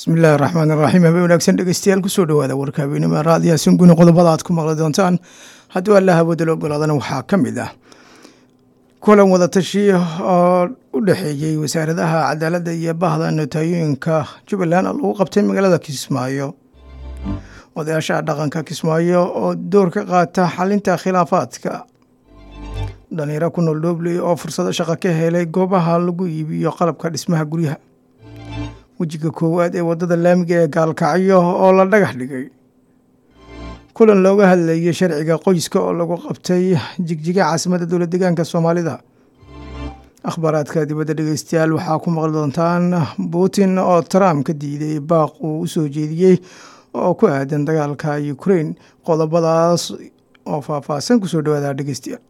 bismillahi raxmaan iraxiim habe wanaagsan dhegeystayaal kusoo dhawaada warka habeenimo raadiyaha singuni qodobada aad ku maqli doontaan haddii alla hawada la ogolaadana waxaa ka mid ah kulan wadatashi oo u dhexeeyey wasaaradaha cadaaladda iyo bahda notaayoyinka jubbaland lagu qabtay magaalada kismaayo odayaasha dhaqanka kismaayo oo door ka qaata xalinta khilaafaadka dhalinyaro ku nool dhobley oo fursado shaqo ka helay goobaha lagu iibiyo qalabka dhismaha guryaha wejiga koowaad ee waddada laamiga ee gaalkacyo oo la dhagax dhigay kulan looga hadlayay sharciga qoyska oo lagu qabtay jigjiga caasimadda dowlad deegaanka soomaalida akhbaaraadka dibadda dhegeystayaal waxaa ku maqli doontaan putin oo trump ka diiday baaq uu u soo jeediyey oo ku aadan dagaalka ukrain qodobadaas oo faahfaahsan kusoo dhawaada dhegeystayaal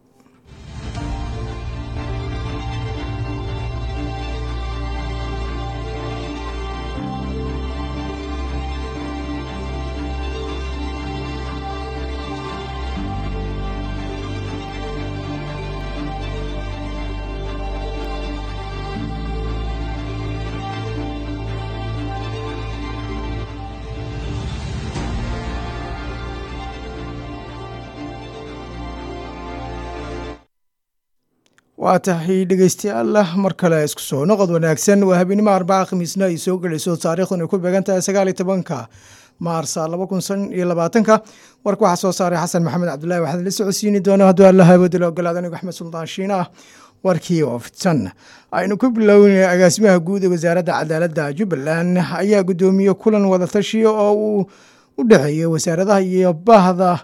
waa tahay dhegeystayaal mar kale isku soo noqod wanaagsan waa habeenimo arbaca khamiisna ay soo gelayso taariikhdan ay ku beegan tahay sagaal iyo tobanka maarsa laba kun san iyo labaatanka warka waxaa soo saaray xasan maxamed cabdullahi waxaad la socodsiini doona hadduu alla hawada la ogolaada anigu axmed suldaan shiin ah warkii oo fidsan aynu ku bilownay agaasimaha guud ee wasaaradda cadaaladda jubbaland ayaa guddoomiye kulan wadatashi oo uu u dhexeeyey wasaaradaha iyo bahda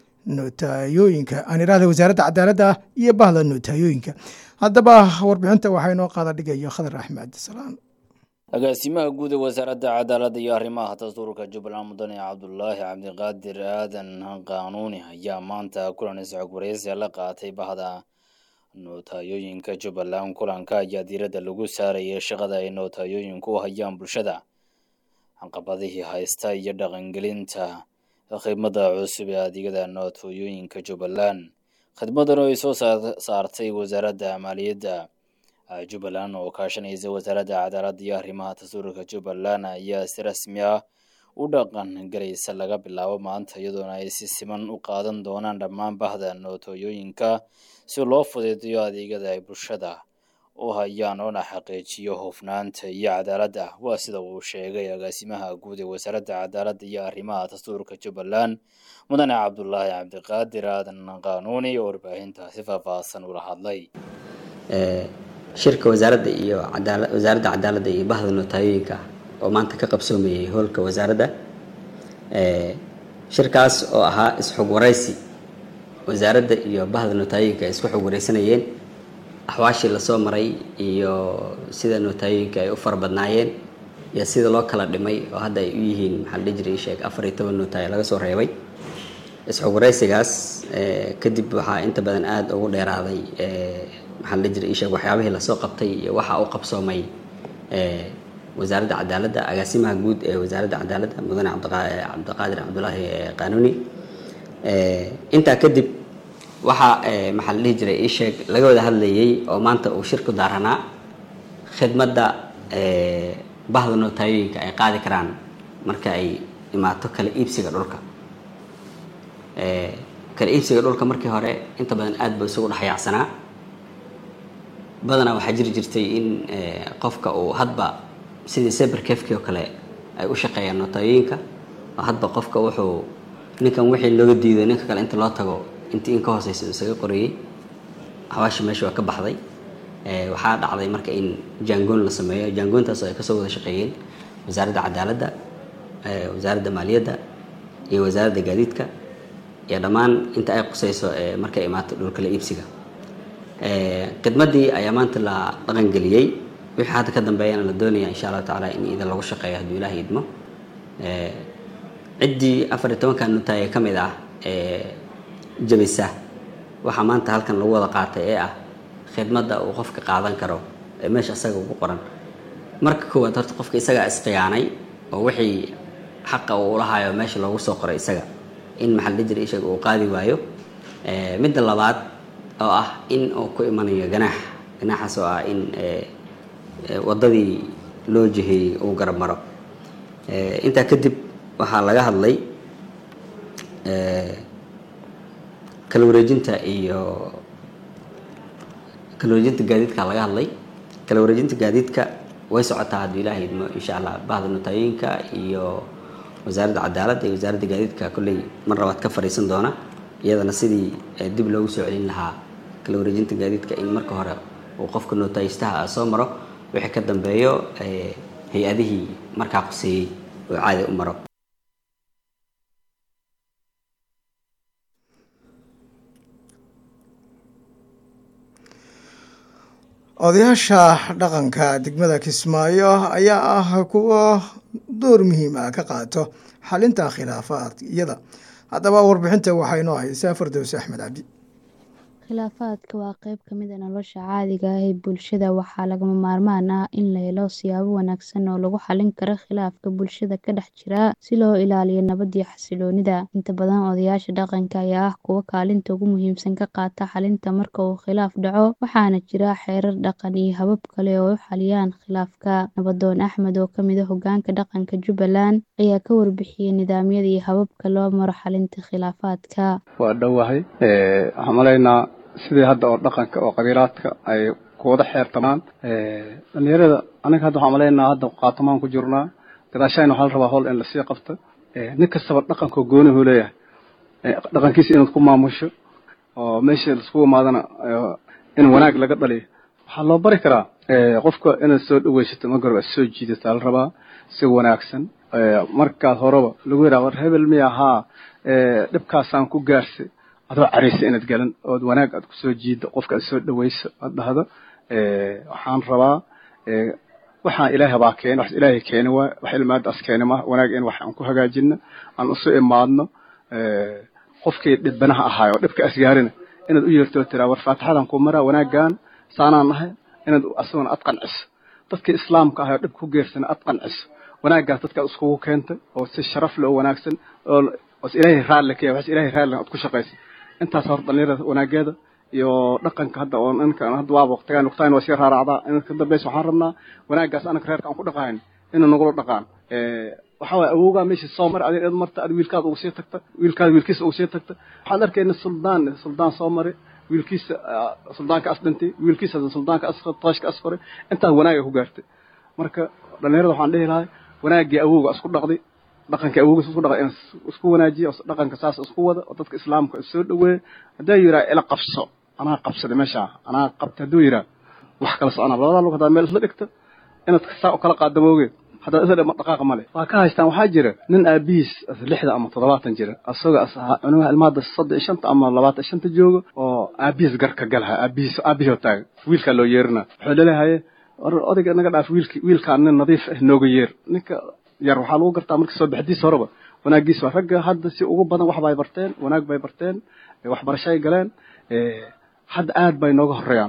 notaayooyinka aan iraahda wasaaradda cadaaladda iyo bahda notaayooyinka haddaba warbixinta waxaa inoo qaada dhigayo khadar axmed salaan agaasimaha guud ee wasaaradda cadaaladda iyo arrimaha dastuurka jubbaland mudane cabdulaahi cabdiqaadir aadan qaanuuni ayaa maanta kulan isxog wareysiga la qaatay bahda notaayooyinka jubbaland kulanka ayaa diiradda lagu saarayay shaqada ay notaayooyinku u hayaan bulshada caqabadihii haysta iyo dhaqangelinta khidmada cusub ee adeegyada nootooyooyinka jubbaland khidmadan oo ay soo saartay wasaaradda maaliyadda jubbaland oo kaashanaysa wasaaradda cadaaladda iyo arrimaha dastuurka jubbaland ayaa si rasmi ah u dhaqan galaysa laga bilaabo maanta iyadoona ay si siman u qaadan doonaan dhammaan bahda nootooyooyinka si loo fududeeyo adeegyada ay bulshada u hayaan oona xaqiijiyo hufnaanta iyo cadaaladda waa sida uu sheegay agaasimaha guud ee wasaaradda cadaaladda iyo arrimaha dastuurka jubbaland mudane cabdulaahi cabdiqaadir aadan qaanuuni oo warbaahintaasi faahfaahsan ula hadlay shirka wasaaradda iyo wasaaradda cadaaladda iyo bahda notaayooyinka oo maanta ka qabsoomayay hoolka wasaaradda shirkaas oo ahaa isxog waraysi wasaaradda iyo bahda notaayooyinka ay isku xog wareysanayeen axwaashii lasoo maray iyo sida notaayooyinka ay u fara badnaayeen iyo sida loo kala dhimay oo hadda ay u yihiin maxaa la dhihi jiray sheeg afar iyo toban notaayo laga soo reebay isxog wareysigaas kadib waxaa inta badan aada ugu dheeraaday maxaa la dhihi jiray isheeg waxyaabihii lasoo qabtay iyo waxa u qabsoomay wasaaradda cadaaladda agaasimaha guud ee wasaaradda cadaaladda mudane cabdiqaadir cabdulaahi qaanuuni intaa kadib waxaa maxaa la dhihi jiray isheeg laga wada hadlayay oo maanta uu shirku daaranaa khidmadda bahda notaayooyinka ay qaadi karaan marka ay imaato kala iibsiga dhulka kala iibsiga dhulka markii hore inta badan aada ba isugu dhexyaacsanaa badanaa waxaa jiri jirtay in qofka uu hadba sidii saberkefki oo kale ay u shaqeeyaan notaayooyinka oo hadba qofka wuxuu ninkan wixii looga diiday ninka kale inta loo tago intii in ka hooseysa isaga qorayey xawaashi meesha waa ka baxday waxaa dhacday marka in jangoon la sameeyo jangoontaas oo ay kasoo wada shaqeeyeen wasaaradda cadaaladda wasaaradda maaliyadda iyo wasaaradda gaadiidka iyo dhammaan inta ay quseyso markay imaato dhulkala iibsiga khidmaddii ayaa maanta la dhaqangeliyey wixii hadda ka dambeeyana la doonaya insha allahu tacaala in idan lagu shaqeeyo hadduu ilaah idmo ciddii afar iyo tobanka nutaay ee ka mid ah jabisa waxaa maanta halkan lagu wada qaatay ee ah khidmadda uu qofka qaadan karo ee meesha isaga ugu qoran marka koowaad horta qofka isagaa isqiyaanay oo wixii xaqa uu ulahayo meesha loogu soo qoray isaga in maxaa la dhihi jiray ishaga uu qaadi waayo midda labaad oo ah in uu ku imanayo ganaax ganaaxaas oo ah in waddadii loo jiheeyey uu garab maro intaa kadib waxaa laga hadlay kala wareejinta iyo kala wareejinta gaadiidka laga hadlay kala wareejinta gaadiidka way socotaa hadduu ilaahay idmo insha allah bahda notaayoyinka iyo wasaaradda cadaaladda iyo wasaaradda gaadiidka kolley mar labaad ka fadhiisan doona iyadana sidii dib loogu soo celin lahaa kala wareejinta gaadiidka in marka hore uu qofka nootaayistaha soo maro wixii ka dambeeyo hay-adihii markaa quseeyey oo caadi u maro odayaasha dhaqanka degmada kismaayo ayaa ah kuwa door muhiim ah ka qaato xalinta khilaafaadiyada haddaba warbixinta waxaa inoo haysaa fardows axmed cabdi khilaafaadka waa qayb ka mid a nolosha caadiga ah ee bulshada waxaa lagama maarmaan ah in la helo siyaabo wanaagsan oo lagu xalin karo khilaafka bulshada ka dhex jira si loo ilaaliyo nabad iyo xasiloonida inta badan odayaasha dhaqanka ayaa ah kuwa kaalinta ugu muhiimsan ka qaata xalinta marka uu khilaaf dhaco waxaana jira xeerar dhaqan iyo habab kale oo u xaliyaan khilaafka nabadoon axmed oo kamid a hogaanka dhaqanka jubbaland ayaa ka warbixiyey nidaamyada iyo hababka loo maro xalinta khilaafaadka waa dhowahay waxaan malaynaa sidii hadda oo dhaqanka oo qabiilaadka ay kuwada xeertamaan dhalinyarada anaga hadda waxaan malaynaa hadda qaatamaan ku jirnaa gadaashayna waxaa la rabaa howl in lasii qabto nin kastaba dhaqanka goonihu leeyahay dhaqankiisa inaad ku maamusho oo meesha laisku imaadana in wanaag laga dhaliyo waxaa loo bari karaa qofka inaad soo dhaweysato ma garba soo jiidataa la rabaa si wanaagsan markaad horeba lagu yidhaha war hebel miya haa dhibkaasaan ku gaarsay adoo caraysa inaad galan ood wanaag aad kusoo jiiddo qofka aad soo dhaweyso aad dhahdo waxaan rabaa waxaan ilaahay baa keena wax ilaahay keeni waay wax ilmaadaas keeni ma wanaag in wax aan ku hagaajino aan isu imaadno qofkii dhibanaha ahaay oo dhibka asgaarina inaad u yeerto oo tiraa war faatixadan ku maraa wanaagan saanaan nahay inaad asaguna ad qanciso dadkii islaamka ahay oo dhib ku geersana ad qanciso wanaaggaas dadkaad iskugu keentay oo si sharaf leh oo wanaagsan oo os ilaahay raalli ka yahay wax ilaahay raalli aad ku shaqaysay intaas horta dhalinyarada wanaageeda iyo dhaqanka hadda oo ninka hadda waaba waqtigaan waqtigaan waa sii raaracdaa in ka dambaysa waxaan rabnaa wanaaggaas anaka reerka aan ku dhaqahayn inuu nagula dhaqaan waxaa waye awoogaa meesha soo mari adin id marta ad wiilkaada ugu sii tagta wiilkaada wiilkiisa ugu sii tagta waxaad arkayna suldaan suldaan soo mari wiilkiisa suldaanka as dhintay wiilkiisa suldaanka as tooshka as koray intaas wanaaga ku gaartay marka dhalinyarada waxaan dhihi lahay wanaaggii awowga isku dhaqday dhaqanka awowgiis isku dhaqay in isku wanaajiya dhaqanka saas isku wada oo dadka islaamka soo dhaweeya hadduu yiraa ila qabso anaa qabsaday meesha anaa qabta hadduu yiraa wax kala soconaa labadaa lug haddaad meel isla dhigto inaad saa u kala qaadamoogeed haddaad isla dhigma dhaqaaqa male waa ka haystaan waxaa jira nin aabihiis lixda ama toddobaatan jira asagoo cunugaha ilmaada soddon iyo shanta ama labaatan iyo shanta jooga oo aabihiis garka galaha aabihiis aabihii oo taaga wiilkaa loo yeerina wuxuu leleehaye odayga naga dhaaf wiilki wiilkaan nin nadiif ah nooga yeer ninka yar waxaa lagu gartaa marka soo baxdiisa horeba wanaagiis waa ragga hadda si ugu badan wax bay barteen wanaag bay barteen waxbarashay galeen hadda aad bay nooga horeeyaan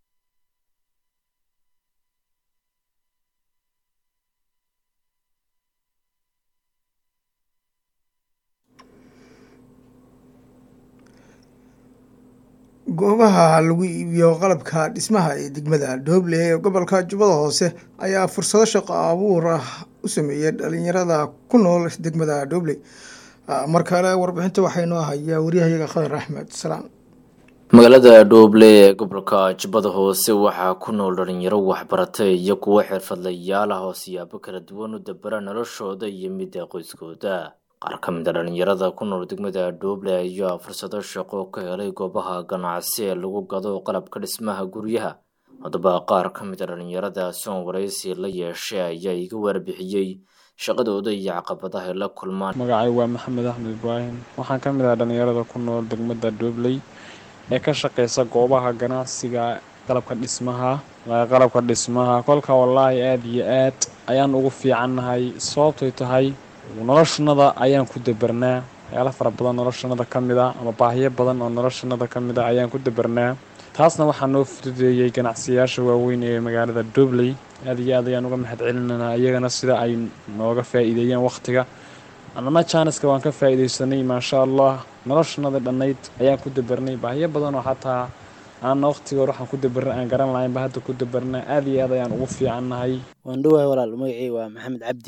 goobaha lagu iibiyo qalabka dhismaha ee degmada dooble ee gobolka jubbada hoose ayaa fursado shaqo abuur ah u sameeyey dhalinyarada ku nool degmada dooble mar kale warbixinta waxaa inoo hayaa waryahayaga khadar axmed salaan magaalada dhooble ee gobolka jubbada hoose waxaa ku nool dhalinyaro waxbaratay iyo kuwo xirfadlayaal ah oo siyaabo kala duwan u dabara noloshooda iyo midda qoyskooda qaar ka mid a dhalinyarada ku nool degmada dhooble ayaa fursado shaqo ka helay goobaha ganacsi ee lagu gado qalabka dhismaha guryaha haddaba qaar ka mid a dhalinyarada soon waraysi la yeeshay ayaa iga warbixiyey shaqadooda iyo caqabadaha ay la kulmaan magacay waa maxamed axmed ibraahim waxaan ka mid ah dhalinyarada ku nool degmada dhoobley ee ka shaqeysa goobaha ganacsiga qalabka dhismaha qalabka dhismaha kolka wallaahi aada iyo aad ayaan ugu fiicannahay sababtay tahay noloshanada ayaan ku dabarnaa waxyaala fara badan noloshanada ka mid a ama baahiyo badan oo noloshanada ka mid a ayaan ku dabarnaa taasna waxaa noo fududeeyey ganacsiyaasha waaweyn ee magaalada dobley aad iyo aad ayaan uga mahad celinanaa iyagana sida ay nooga faa'iideeyeen wakhtiga annana jaaniska waan ka faa'iidaysanay maasha allah noloshanada dhannayd ayaan ku dabarnay baahiyo badan oo xataa aanna wakhtigoor waxaan ku dabarnay aan garan lahaynba hadda ku dabarnaa aad iyo aad ayaan ugu fiicannahay waan dhowahay walaal magacii waa maxamed cabdi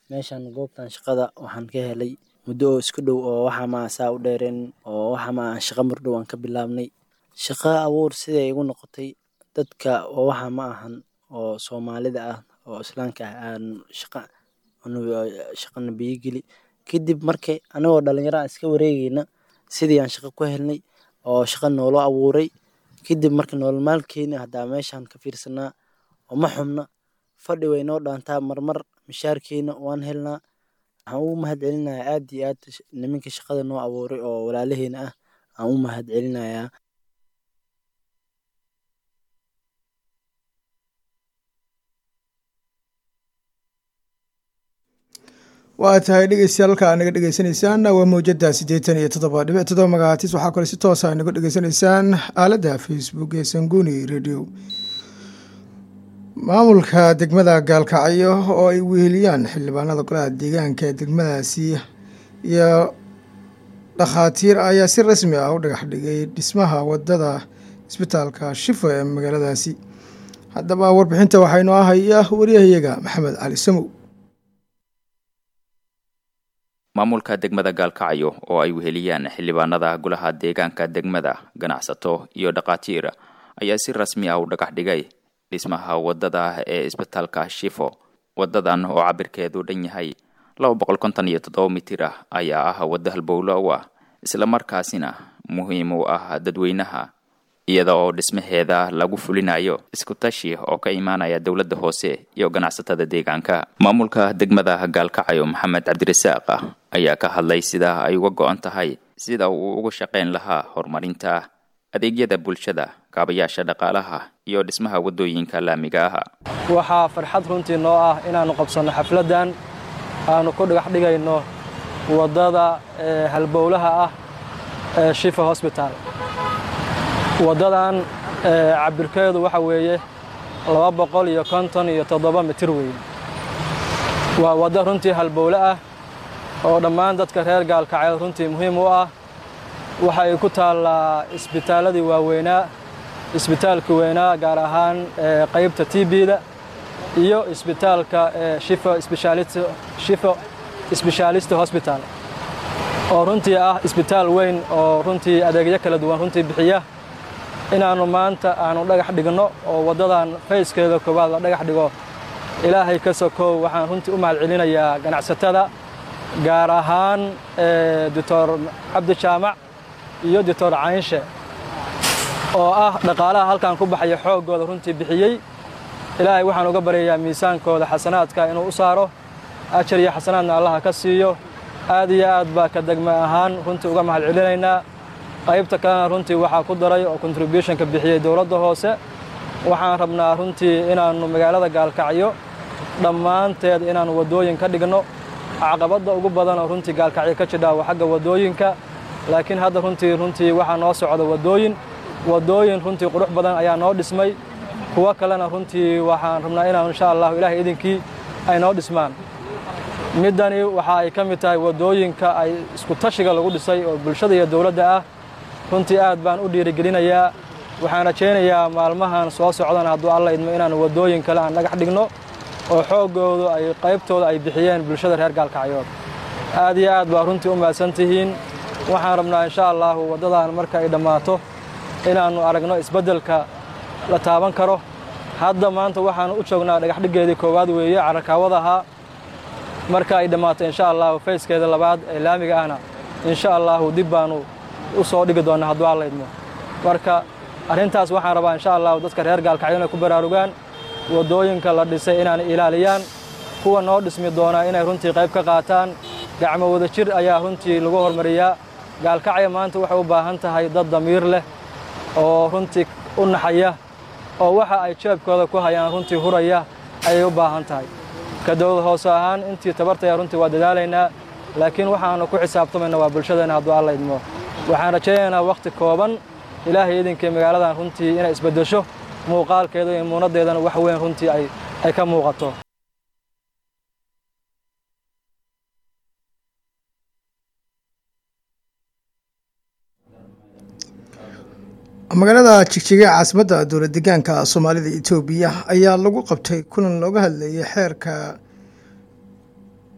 meeshan goobtan shaqada waxaan ka helay muddo oo isku dhow oo waxa ma saa u dheereen oo waxa ma shaqa mardhow aan ka bilaabnay shaqa abuur siday igu noqotay dadka oo waxa ma ahan oo soomaalida ah oo islaamka ah aan shaqa shaqana biyogeli kadib markay anagoo dhalinyaro aan iska wareegeyna sidii aan shaqo ku helnay oo shaqa noolo abuuray kadib marka nolol maalkeena haddaa meeshaan ka fiirsanaa oo ma xubna fadhi way noo dhaantaa marmar mishaarkeena waan helnaa waxaan ugu mahad celinayaa aad iyo aad niminka shaqada noo abuuray oo walaalaheena ah aan u mahad celinayaa waa tahay dhegeystayaal halka naga dhegeysanaysaan waa mawjada siddeetan iyo toddoba dhibic toddoba magacaatis waxaa kale si toosa naga dhegeysanaysaan aaladda facebook ee sanguni radio maamulka degmada gaalkacyo oo ay weheliyaan xildhibaanada golaha deegaanka ee degmadaasi iyo dhakhaatiir ayaa si rasmi ah u dhagax dhigay dhismaha wadada isbitaalka shifo ee magaaladaasi haddaba warbixinta waxaa inoo ahaya wariyahayaga maxamed cali samow maamulka degmada gaalkacyo oo ay weheliyaan xildhibaanada golaha deegaanka degmada ganacsato iyo dhakhaatiir ayaa si rasmi ah u dhagax dhigay dhismaha wadada ee isbitaalka shifo wadadan oo cabirkeedu dhan yahay laba boqol konton iyo toddoba mitir ah ayaa ah wadda halbowlo u ah islamarkaasina muhiim u ah dadweynaha iyada oo dhismaheeda lagu fulinayo isku tashi oo ka imaanaya dowladda hoose iyo ganacsatada deegaanka maamulka degmada gaalkacyo maxamed cabdirasaaq ayaa ka hadlay sida ay uga go-an tahay sida uu uga shaqayn lahaa horumarinta adeegyada bulshada kaabayaasha dhaqaalaha iyo dhismaha waddooyinka laamiga ah waxaa farxad runtii noo ah inaannu qabsanno xafladdan aanu ku dhagax dhigayno waddada halbowlaha ah ee shifa hosbital waddadan cabirkeedu waxa weeye laba boqol iyo konton iyo toddoba mitir weeye waa waddo runtii halbowle ah oo dhammaan dadka reer gaalkacyeed runtii muhiim u ah waxa ay ku taallaa isbitaaladii waaweynaa isbitaalka weynaa gaar ahaan qaybta t b-da iyo isbitaalka shifo sbeshaalist hosbital oo runtii ah isbitaal weyn oo runtii adeegyo kala duwan runtii bixiya inaannu maanta aanu dhagax dhigno oo waddadan fayskeeda koowaad la dhagax dhigo ilaahay ka sokow waxaan runtii u mahad celinayaa ganacsatada gaar ahaan doctor cabdijaamac iyo doctor caynshe oo ah dhaqaalaha halkan ku baxaya xooggooda runtii bixiyey ilaahay waxaan uga baryayaa miisaankooda xasanaadka inuu u saaro ajar iyo xasanaadna allaha ka siiyo aad iyo aad baa ka degme ahaan runtii uga mahad celinaynaa qaybta kalena runtii waxaa ku daray oo contributionka bixiyey dowladda hoose waxaan rabnaa runtii inaannu magaalada gaalkacyo dhammaanteed inaannu waddooyin ka dhigno caqabadda ugu badan oo runtii gaalkacyo ka jidhaa waa xagga waddooyinka laakiin hadda runtii runtii waxaa noo socda waddooyin waddooyin runtii qurux badan ayaa noo dhismay kuwo kalena runtii waxaan rabnaa inaan insha allahu ilaahay idinkii ay noo dhismaan middani waxa ay ka mid tahay waddooyinka ay isku tashiga lagu dhisay oo bulshada iyo dowladda ah runtii aad baan u dhiirigelinayaa waxaan rajaynayaa maalmahan soo socdana hadduu alla idmo inaan waddooyin kale aan dhagax dhigno oo xooggoodu ay qaybtooda ay bixiyeen bulshada reer gaalkacyood aad iyo aad baa runtii u mahadsan tihiin waxaan rabnaa insha allaahu waddadan marka ay dhammaato inaannu aragno isbeddelka la taaban karo hadda maanta waxaannu u joognaa dhagaxdhiggeedii koowaad weeye carakaawadahaa marka ay dhammaato insha allahu fayskeeda labaad ee laamiga ahna insha allaahu dib baannu u soo dhigi doonnaa hadduu alla idmo marka arrintaas waxaan rabaa insha allahu dadka reer gaalkacyo inay ku baraarugaan waddooyinka la dhisay inaanay ilaaliyaan kuwa noo dhismi doonaa inay runtii qayb ka qaataan gacmo wada jir ayaa runtii lagu hormariyaa gaalkacyo maanta waxay u baahan tahay dad damiir leh oo runtii u naxaya oo waxa ay jeebkooda ku hayaan runtii huraya ayay u baahan tahay ka dowlad hoose ahaan intii tabartaya runtii waa dadaalaynaa laakiin waxaannu ku xisaabtamayna waa bulshadeenna hadduu alla idmo waxaan rajaynaynaa wakhti kooban ilaahay idinkii magaaladan runtii inay isbeddesho muuqaalkeeda iyo muunaddeedana wax weyn runtii ay ka muuqato magaalada jigjiga caasimadda dowlad degaanka soomaalida etoobiya ayaa lagu qabtay kulan looga hadlayay xeerka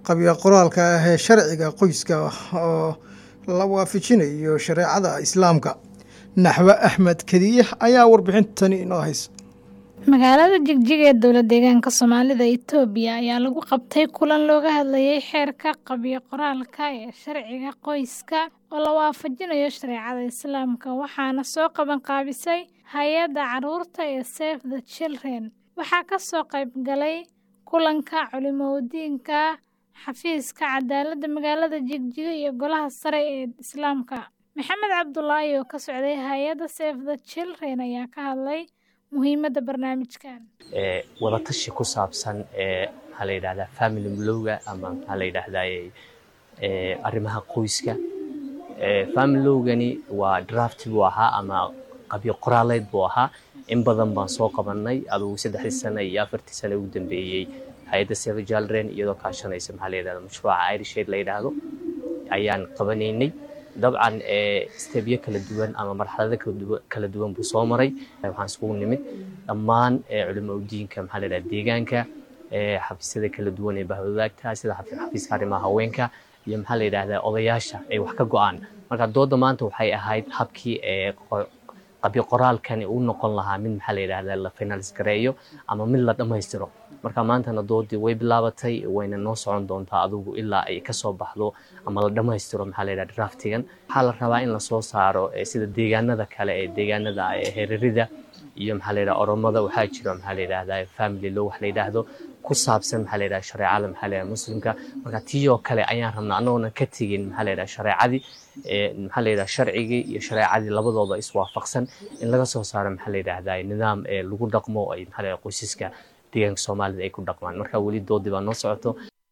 qabya qoraalka ah ee sharciga qoyska oo la waafajinayo shareecada islaamka naxwe axmed kadiye ayaa warbixintani inoo haysa magaalada jigjig ee dowlad deegaanka soomaalida itoobiya ayaa lagu qabtay kulan looga hadlayay xeerka qabyo qoraalka ee sharciga qoyska oo la waafajinayo shareecada islaamka waxaana soo qaban qaabisay hay-adda caruurta ee save the children waxaa ka soo qayb galay kulanka culimadiinka xafiiska cadaaladda magaalada jigjiga iyo golaha sare ee islaamka maxamed cabdulaahi oo ka socday hay-adda save the children ayaa ka hadlay muhiimadda barnaamijkan wadatashi ku saabsan maxaa la yidhahdaa family lowga ama maxaa la yidhahdaa arrimaha qoyska family lowgani waa draft buu ahaa ama qabyo qoraaleed buu ahaa in badan baan soo qabanay adugu saddexdii sano iyo afartii sano ugu dambeeyey hay-adda save children iyadoo kaashanaysa maxaa la yidhahda mashruuca irish aid la yidhaahdo ayaan qabanaynay dabcan stebyo kala duwan ama marxalado kala duwan buu soo maray waxaan iskugu nimid dhammaan culimo udiinka maxaa la yidhahda deegaanka xafiisyada kala duwan ee bahwadaagta sida xafiiska arrimaha haweenka iyo maxaa la yidhahdaa odayaasha ay wax ka go-aan marka dooda maanta waxay ahayd habkii qabyo qoraalkani uu noqon lahaa mid maxaa la yidhahdaa la finalis gareeyo ama mid la dhammaystiro marka maantana doodii way bilaabatay wayna noo socon doontaa adugu ilaa ay kasoo baxdo ama la dhammaystiro maxaa la yidhahda draftigan waxaa la rabaa in lasoo saaro sida deegaanada kale ee deegaanada herarida iyo maxaa la yidhahda oromada waxaa jiro maxaa la yidhahdaa family law wax la yidhaahdo ku saabsan maxaa la yidhahda shareecada maxaa la yidhahda muslimka marka tii oo kale ayaan rabnaa annagoona ka tegin maxaa la yidhahda shareecadii maxaa la yidhahda sharcigii iyo shareecadii labadooda iswaafaqsan in laga soo saaro maxaa la yidhahdaa nidaam ee lagu dhaqmo ay maxaa la yidhahda qoysaska deegaanka soomaalida ay ku dhaqmaan marka weli doodii baa noo socoto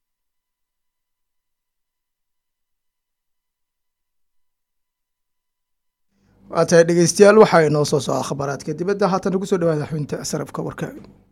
waa tahay dhegeystayaal waxaa inoo soo socda khabaaraadka dibadda haatana kusoo dhawaada xubinta sarafka warka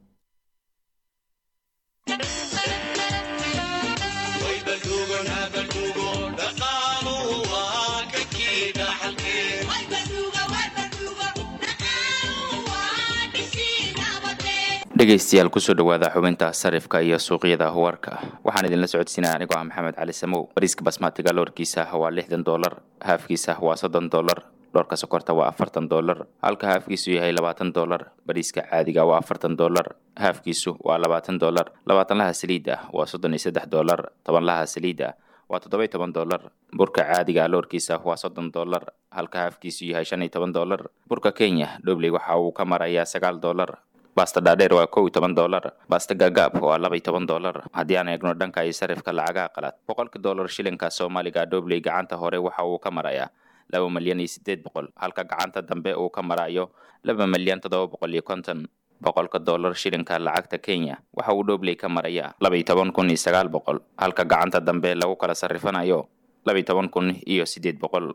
dhegaystayaal kusoo dhawaada xubinta sarifka iyo suuqyada warka waxaan idinla socodsiinaya anigoo ah maxamed cali samow bariiska basmatiga loorkiisa waa lixdan doolar haafkiisa waa soddon doolar dhoorka sokorta waa afartan doolar halka haafkiisu yahay labaatan doolar bariiska caadiga waa afartan doolar haafkiisu waa labaatan doolar labaatanlaha saliid ah waa soddon iyo saddex doolar tobanlaha saliid ah waa toddoba toban doolar burka caadiga loorkiisa waa soddon doolar halka haafkiisu yahay shan iyo toban doolar burka kenya dhobley waxa uu ka marayaa sagaal doolar basta dhaadheer waa kow iyo toban doolar basta gaagaab waa laba iyo toban doolar haddii aan eegno dhanka iyo sarifka lacagaha qalaad boqolka doolar shilinka soomaaliga dhobley gacanta hore waxa uu ka marayaa laba malyan iyo siddeed boqol halka gacanta dambe uu ka marayo laba malyan toddoba boqol iyo konton boqolka doolar shilinka lacagta kenya waxa uu dhobley ka marayaa laba iyo toban kun iyo sagaal boqol halka gacanta dambe lagu kala sarrifanayo laba iyo toban kun iyo siddeed boqol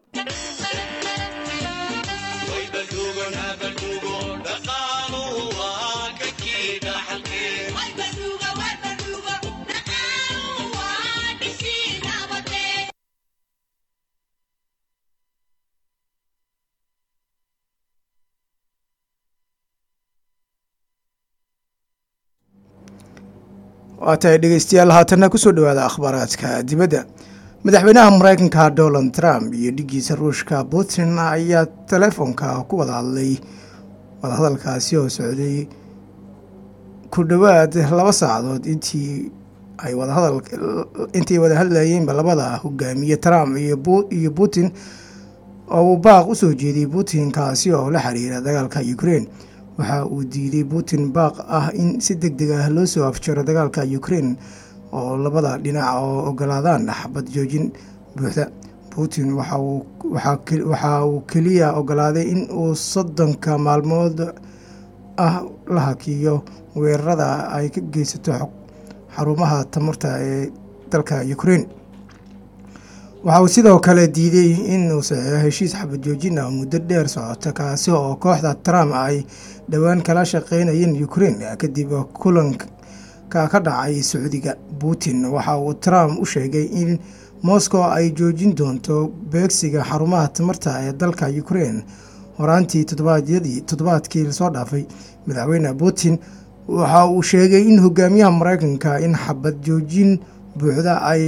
waa tahay dhegeystayaal haatanna kusoo dhawaada akhbaaraadka dibadda madaxweynaha mareykanka donald trump iyo dhigiisa ruushka putin ayaa telefoonka ku wada hadlay wadahadalkaasi oo socday ku dhowaad laba saacadood intii ay wadahadal intii wada hadlayeenba labada hogaamiye trump iyo putin oo uu baaq u soo jeediyey putin kaasi oo la xiriira dagaalka ukraine waxa uu diiday putin baaq ah in si deg deg ah loo soo afjaro dagaalka ukraine oo labada dhinac oo ogolaadaan xabad joojin buuxda putin waxa uu keliya ogolaaday in uu soddonka maalmood ah la hakiyo weerarada ay ka geysato xarumaha tamarta ee dalka ukraine waxa uu sidoo kale diiday inuu saxeexo heshiis xabad joojin ah muddo dheer socota kaasi oo kooxda trump ay dhowaan kala shaqeynayeen ukraine kadib kulanka ka dhacay sacuudiga putin waxa uu trump u sheegay in moscow ay joojin doonto beegsiga xarumaha tamarta ee dalka ukraine horaantii toddobaadyadii toddobaadkii lasoo dhaafay madaxweyne putin waxa uu sheegay in hogaamiyaha mareykanka in xabad joojin buuxda ay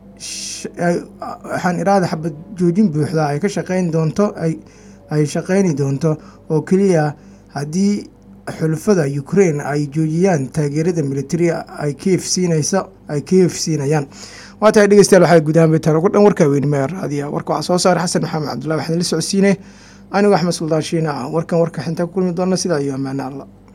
waxaan iraada xabad joojin buuxda ay ka shaqeyn doonto ay shaqeyni doonto oo keliya haddii xulafada ukraine ay joojiyaan taageerada militari ay kiev siinayso ay kiev siinayaan waa tahay dhegeystayaal waxaa gudahaan bay tahan ugu dhan warkaa weynimaya raadiya warka waxaa soo saaray xasan maxamed cabdullahi waxaan la socodsiinay anigu axmed suldaan shiina ah warkan warka xintaa ku kulmi doona sidaa iyo ammaane alla